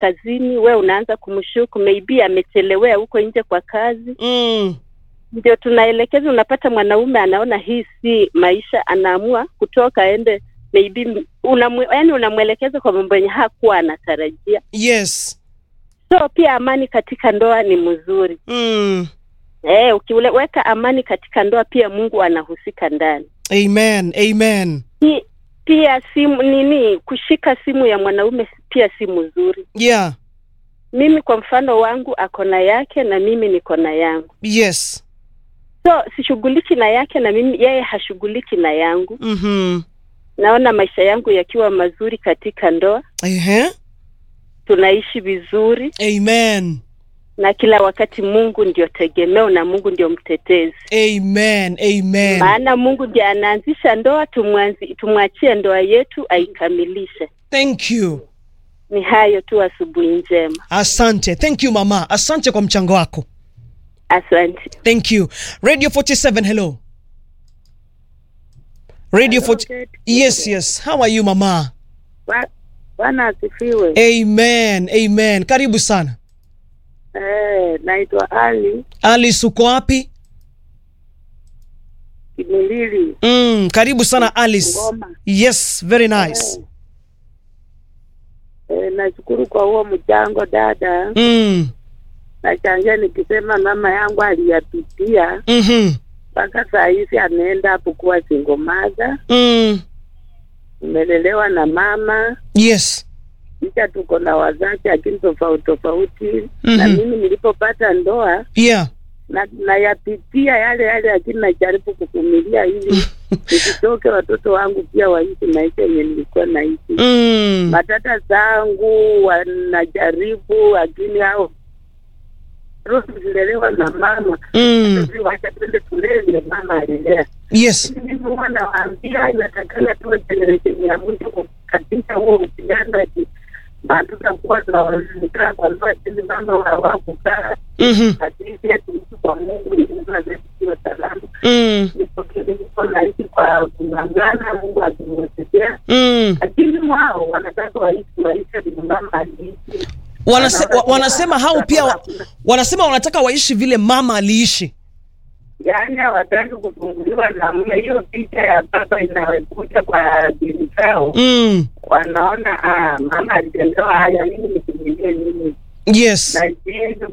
kazini, we unaanza kumshuku maybe amechelewea huko nje kwa kazi. Mm. Ndio tunaelekeza, unapata mwanaume anaona hii si maisha, anaamua kutoka aende maybe unamwe, yani unamwelekeza kwa mambo yenye hakuwa anatarajia. Yes. So pia amani katika ndoa ni mzuri. Mm. Eh, ukiweka amani katika ndoa pia Mungu anahusika ndani. Amen. Amen. Pi- Pia simu nini, kushika simu ya mwanaume pia si mzuri. Yeah. Mimi kwa mfano wangu ako na yake na mimi niko na yangu, Yes. so sishughuliki na yake na mimi, yeye hashughuliki na yangu. Mhm. Naona maisha yangu yakiwa mazuri katika ndoa, Ehe. tunaishi vizuri, Amen. na kila wakati Mungu ndio tegemeo na Mungu ndio mtetezi. Amen. Amen. maana Mungu ndiye anaanzisha ndoa, tumwanzi- tumwachie ndoa yetu aikamilishe. Thank you. Ni hayo tu, asubuhi njema, Asante. Thank you mama. Asante kwa mchango wako. asante. Thank you. Radio 47, hello. Radio 40. Yes, yes. How are you mama? Bwana asifiwe. Amen. Amen. Karibu sana. Eh, naitwa Ali Alice uko wapi? Kimilili Mm, karibu sana Alice. Ngoma. Yes, very nice. Eh, nashukuru kwa huo mchango dada. Mm. Nachangia nikisema mama yangu aliyapitia Mhm. mpaka saa hizi ameenda hapo kuwa single mother. Mm. Nimelelewa na mama Yes. kisha tuko na wazazi lakini tofauti tofauti Mhm. na mimi nilipopata ndoa Yeah. na nayapitia yale yale, lakini najaribu kuvumilia ili nisitoke, watoto wangu pia waishi maisha yenye nilikuwa naishi. Mm. Matata zangu wanajaribu, lakini hao roho zilelewa na mama Mm. Sisi wacha twende shuleni, mama alilea. Yes. Mimi huwa nawaambia inatakana tuwe generation ya mwisho katika huo upianaji, na tutakuwa tunakaa kwa ndoa chini, mama wawakukaa Mhm. lakini pia tuishi kwa Mungu ili tuweze kuwa salama. Mm. Niko naishi kwa kung'ang'ana, Mungu akimwezekea, Mm. lakini wao wanataka waishi maisha vile mama aliishi. Wanase, wa, wanasema hao pia wa, wanasema wanataka waishi vile mama aliishi. Yaani hawataki kufunguliwa na mume. Hiyo picha ya baba inakuja kwa akili zao, Mm. wanaona ah, mama alitendewa haya, mimi nikimilie nini? Yes. Na siwezi